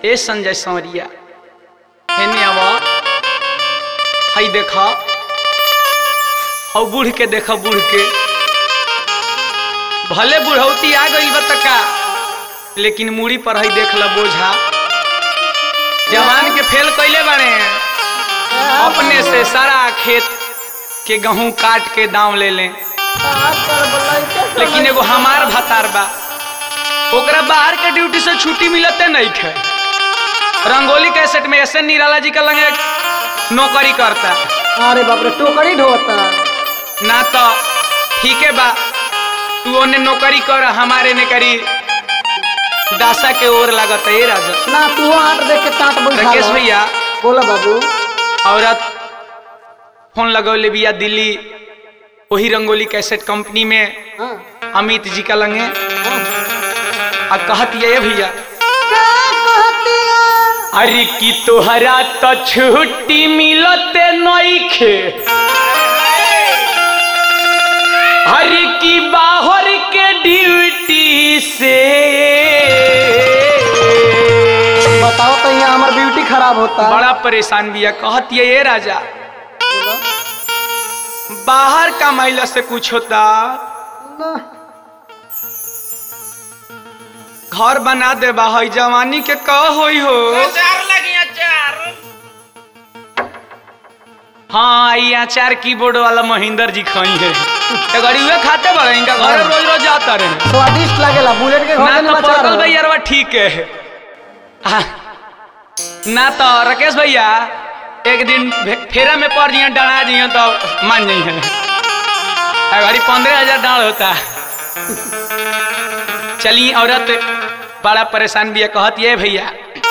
ए संजय संवरिया हेने आवा हई देखा और बूढ़ के देखा बूढ़ के भले बुढ़ौती आ गई बतका लेकिन मूड़ी पर हई देख ल बोझा जवान के फेल कैले बारे अपने से सारा खेत के गहूं काट के दाम ले लें लेकिन एगो हमार भतार बा ओकरा बाहर के ड्यूटी से छुट्टी मिलते नहीं खे रंगोली कैसेट में ऐसे निराला जी का लगे नौकरी करता अरे बाप रे टोकरी ढोता ना तो ठीक है बा तू ओने नौकरी कर हमारे ने करी दासा के ओर लागत है राजा ना तू आट देख के टाट बैठा राकेश भैया बोला बाबू औरत फोन लगौले बिया दिल्ली वही रंगोली कैसेट कंपनी में हाँ अमित जी का लंगे हाँ। आ कहत ये भैया क्या कहती है? अरे की तोहरा तो छुट्टी मिलते नइखे अरे की बाहर के ड्यूटी से बताओ तो यहाँ हमार ब्यूटी खराब होता बड़ा परेशान बिया कहत ये ये राजा बाहर का महिला से कुछ होता ना, घर बना दे बाहर जवानी के कह होई हो चार लगी चार हाँ ये अचार कीबोर्ड वाला महेंद्र जी खाई है तो गरीबे खाते बड़े इनका घर रोज रोज जाता रहे स्वादिष्ट लगेला बुलेट के घर ना के तो नचार पकल हो। भैया रवा ठीक है हाँ। ना तो राकेश भैया एक दिन भे- फेरा में पड़ जिए डरा जिए तो मान जाइ है अगर पंद्रह हजार डाल होता चली औरत बड़ा परेशान भी कहत ये भैया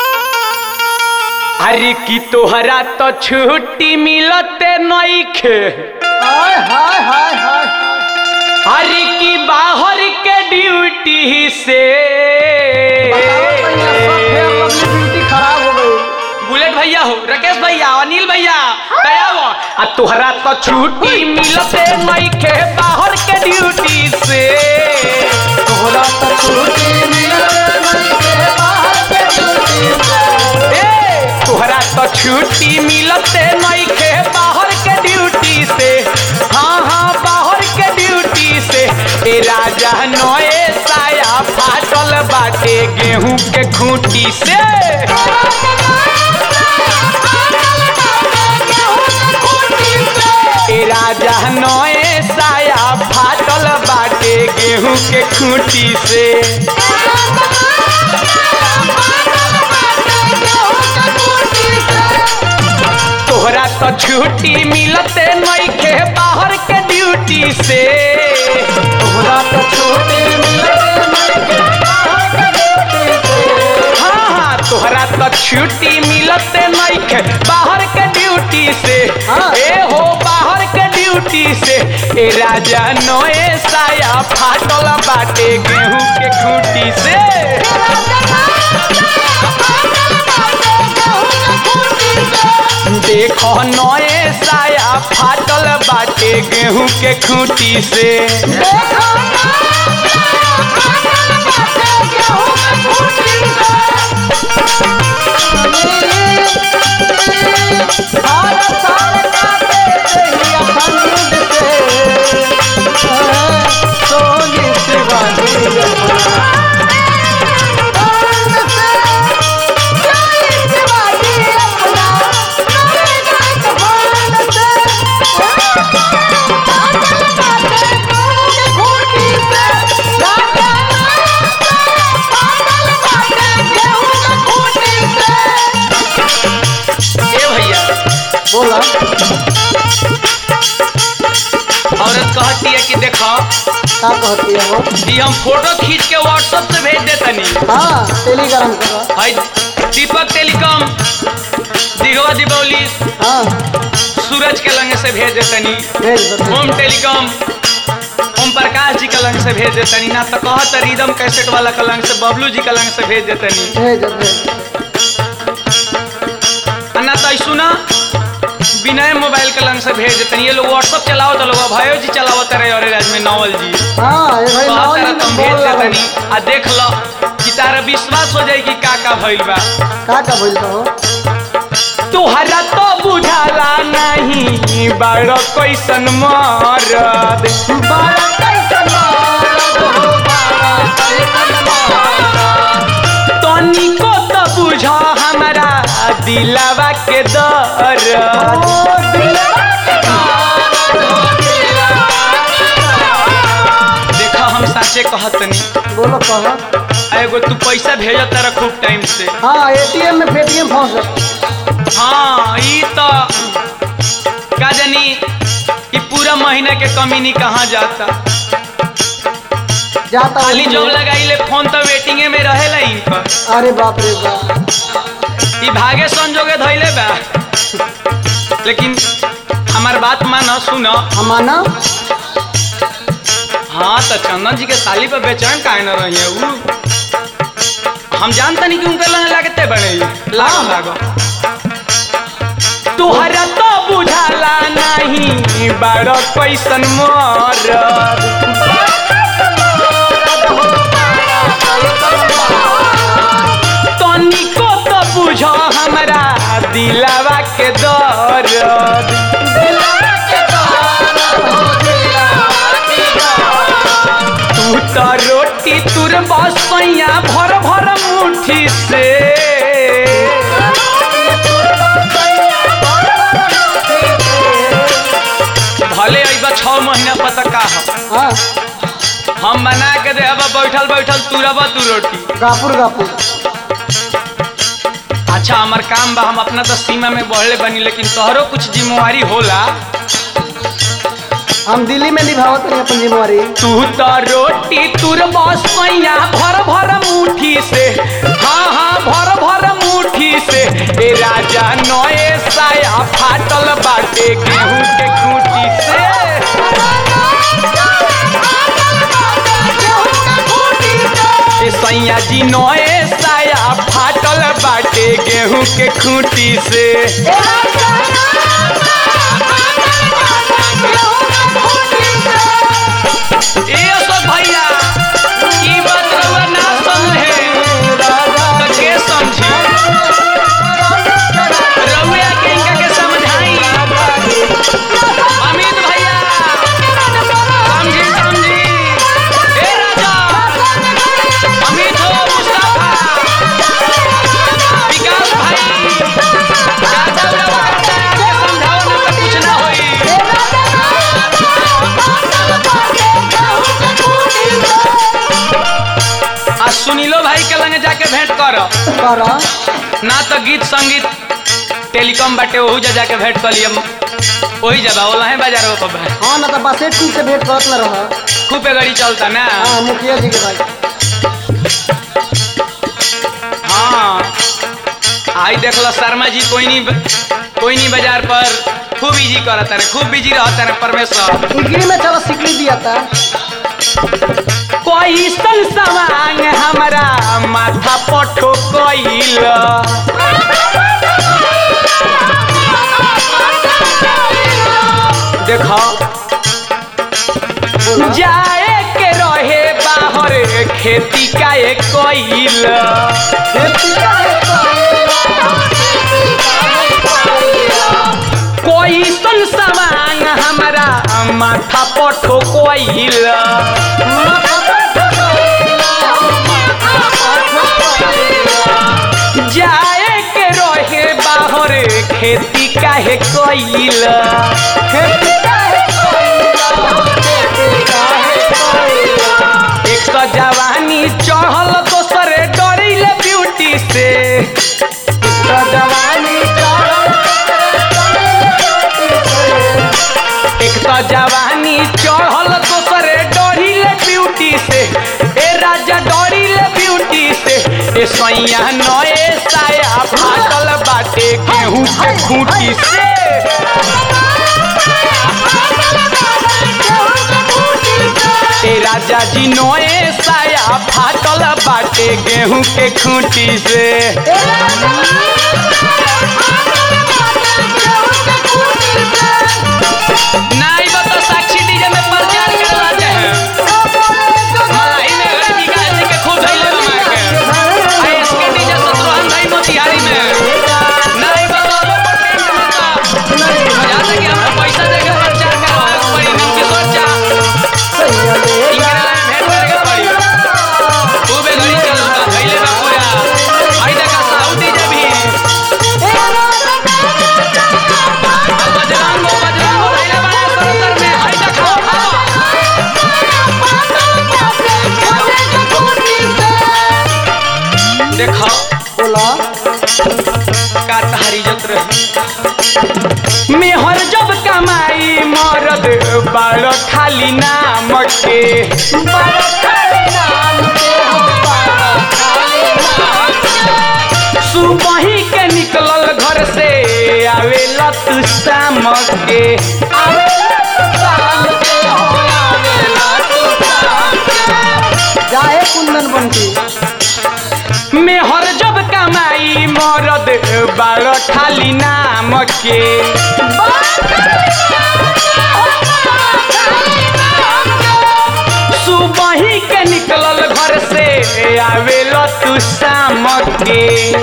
अरे की तोहरा तो छुट्टी मिलते नइखे हाय हाय हाय हाय हाय। अरे की बाहर के ड्यूटी से बताओ तो यहाँ सब फेयर लवली ब्यूटी खराब हो गई बुलेट भैया हो राकेश भैया अनिल भैया दया हो आ तोहरा तो छुट्टी मिलते नइखे बाहर के ड्यूटी से तोहरा तो छुट्टी मिलत नइखे बाहर के ड्यूटी से। ए तोहरा तो छुट्टी मिलते नइखे बाहर के ड्यूटी से हाँ हाँ बाहर के ड्यूटी से ए राजा नए साया फाटल बाटे गेहूं के खूंटी से ए राजा नए साया फाटल बाटे गेहूं के खूंटी से तोहरा तो छुट्टी मिलते नइखे बाहर के ड्यूटी से तोहरा तो छुट्टी मिलत नइखे बाहर के ड्यूटी से। हाँ हाँ तोहरा तो छुट्टी मिलते नइखे बाहर के ड्यूटी से हाँ। ए हो बाहर के ड्यूटी से ए राजा नए साया फाटल बाटे गेहूं के खूंटी से देखो नए साया फाटल बाटे गेहूं के खूंटी से ए भैया बोला औरत कहती है कि देखो का कहती है वो कि हम फोटो खींच के व्हाट्सएप से भेज देतनी हाँ टेलीग्राम करो हाय दीपक टेलीकॉम दिघवा दीपावली हाँ सूरज के लंग से भेज देतनी भेज दो भेज ओम टेलीकॉम ओम प्रकाश जी का लंग से भेज देतनी ना तो कहत रिदम कैसेट वाला का लंग से बबलू जी का लंग से भेज देतनी दो, भेज दो, भेज दो। आ ना तो सुना विनय मोबाइल के लंग से भेज देतनी ये लोग व्हाट्सएप चलाओ तो लोग भयो जी चलावत रहे और राज में नवल जी हाँ ये भाई कहत नॉलेज रहे में तुम बोल भेज रहा है। देतनी आ देख लो कि तारा विश्वास हो जाई कि का का भइल बा का का भइल बा हो तुहरा तो बुझाला नहीं बड़ कैसन मरद बारा कैसन मारत हो बारा कैसन मारत तनिको तो बुझ हमारा दिलावा के दर्द ओ दिलवा के मारत हो दिलवा के देखा हम साचे कहतनी मारत। बोलो कह एगो तू पैसा भेजत तारा खूब टाइम से हाँ एटीएम में पेटीएम फंस गए हाँ ई तो का जानी ई पूरा महीना के कमीनी कहाँ जाता जाता खाली हूँ। जब लगाइले फोन तो वेटिंगे में रहेला इनकर अरे बाप रे बाप ई भागे संजोगे धैले बा लेकिन हमार बात मान सुन हमाना हाँ तो चंदन जी के साली पर बेचैन काहे न रही है उ हम जानता नहीं कि उनके लगे लगते बड़े लागो लागो तुहरा तो बुझाला नहीं बड़ कैसन मरद तनिको तो बुझ हमरा दिलावा के दर्द तू तो रोटी तुर बसैया भर भर मुट्ठी से भले अइबा छः महीना पता का हो हाँ हम बना के दे अब बैठल बैठल तुरब तू रोटी गापुर गापुर अच्छा हमार काम बा हम अपना तो सीमा में बढ़ले बनी लेकिन तोहरो कुछ जिम्मेवारी होला हम दिल्ली में निभावत रही अपन जिम्मेवारी तू तो रोटी तुर बसैया भर भर मुट्ठी से हाँ हाँ भर भर मुट्ठी से ए राजा नए साया फाटल बाटे गेहूं के खूंटी से ए सैया जी नए साया फाटल बाटे गेहूं के खूंटी से ए अशोक भैया ई बात रउआ ना समझे तो के समझी रउआ के इनका के समझाई अमित भैया समझी समझी ए राजा अमित हो मुस्तफा विकास भाई दादा उड़ा करता है के समझाओ ना तो कुछ ना होई आ सुनीलो भाई के लगे जाके भेंट कर कर ना तो गीत संगीत टेलीकॉम बाटे ओहू जा जाके भेंट कर लियम वही जबा ओला है बाजार वो पर हाँ ना तो बसे टू से भेंट करत न रह खूब पे गाड़ी चलता ना हाँ मुखिया जी के भाई हाँ आई देखलो शर्मा जी कोई नहीं कोई नहीं बाजार पर खूब इजी करता रे खूब बिजी रहता रे परमेश्वर डिग्री में चलो सिकड़ी दिया था कोई सन सवांग हमारा माथा पठो कोइल देखो जाए के रहे बाहर खेती का एक कोइल कोई सन सवांग हमारा माथा पठो कोइल जाए के रहे बाहर खेती काहे कोइल एक तो जवानी चढ़ल दोसरे डरिल ब्यूटी से एक तो जवानी एक तो जवानी चढ़ल दोसरे डरिल ब्यूटी से ए राजा डरिल ब्यूटी से ए सैया नए साया फाटल बाटे गेहूं के खूंटी से ए राजा जी नए साया फाटल बाटे गेहूं के खूंटी से नाई बता साक्षी डीजे में प्रचार करवा दे हैं मलाई में गए विकास जी के खूब धैले बना के देखो बोला का तहारी इज्जत रही मेहर जब कमाई मरद बाल खाली नाम के सुबही के निकलल घर से आवेला तू शाम के जाए कुंदन बंटी मेहर जब कमाई मरद बाल खाली नाम के सुबही के निकलल घर से आवेला तू शाम के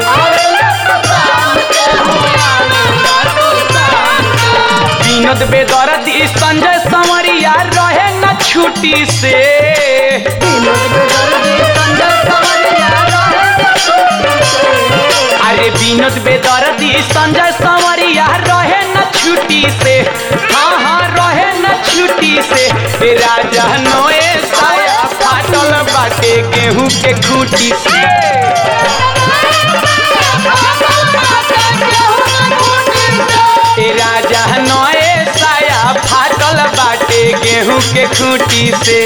विनोद बेदर्दी संजय संवरिया रहे न छुट्टी से अरे विनोद बेदर्दी संजय संवरिया रहे न छुट्टी से हाँ हाँ रहे न छुट्टी से ए राजा नोए साया फाटल बाटे गेहूं के खूटी से ए राजा नोए साया फाटल बाटे गेहूं के खूटी से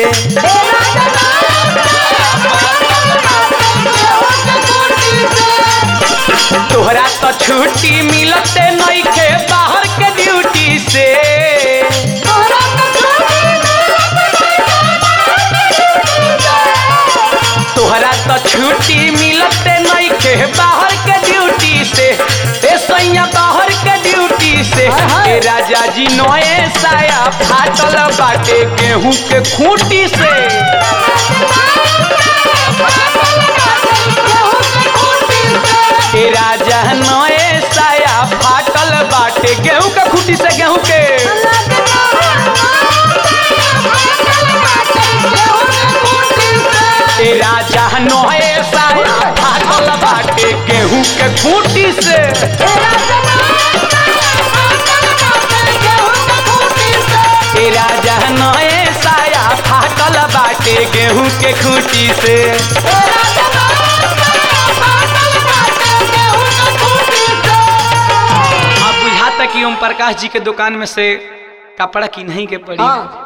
तोहरा तो छुट्टी मिलते नइखे बाहर के ड्यूटी से तोहरा तो छुट्टी मिलते नइखे बाहर के ड्यूटी से ए सैया बाहर के ड्यूटी से हाय, हाय। ए राजा जी नए साया फाटल बाटे गेहूं के खूंटी से ए राजा नए साया फाटल बाटे गेहूं के खूंटी से गेहूं के ए राजा नए साया फाटल बाटे गेहूं के खूंटी से ए राजा नए साया फाटल बाटे गेहूं के खूंटी से अब बुझाता कि ओम प्रकाश जी के दुकान में से कपड़ा की नहीं के पड़ी हाँ